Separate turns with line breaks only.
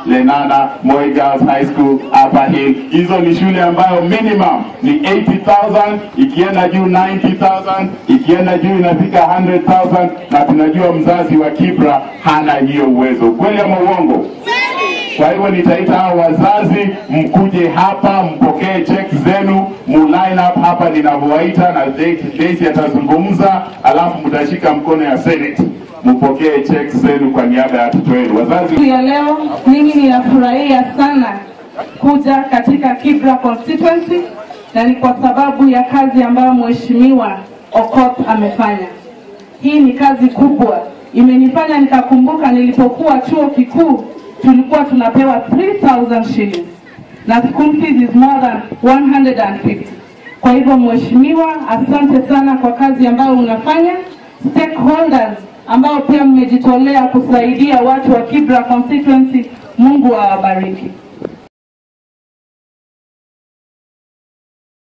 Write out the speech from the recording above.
Lenana, Moi Girls High School, Upper Hill. Hizo ni shule ambayo minimum ni 80,000, ikienda juu 90,000, ikienda juu inafika 100,000, na tunajua mzazi wa Kibra hana hiyo uwezo. Kweli ama uongo? Kwa hivyo nitaita hao wazazi mkuje hapa mpokee check zenu, mu line up hapa ninavyowaita, na Daisy atazungumza, alafu mtashika mkono ya Senate mpokee check zenu kwa niaba ya watoto wenu. Wazazi
Siku ya leo mimi ninafurahia sana kuja katika Kibra constituency na ni kwa sababu ya kazi ambayo mheshimiwa Okot amefanya. Hii ni kazi kubwa, imenifanya nikakumbuka nilipokuwa chuo kikuu tulikuwa tunapewa 3000 shillings na school fees is more than 150. Kwa hivyo mheshimiwa, asante sana kwa kazi ambayo unafanya. Stakeholders ambao pia mmejitolea kusaidia watu wa Kibra constituency, Mungu awabariki.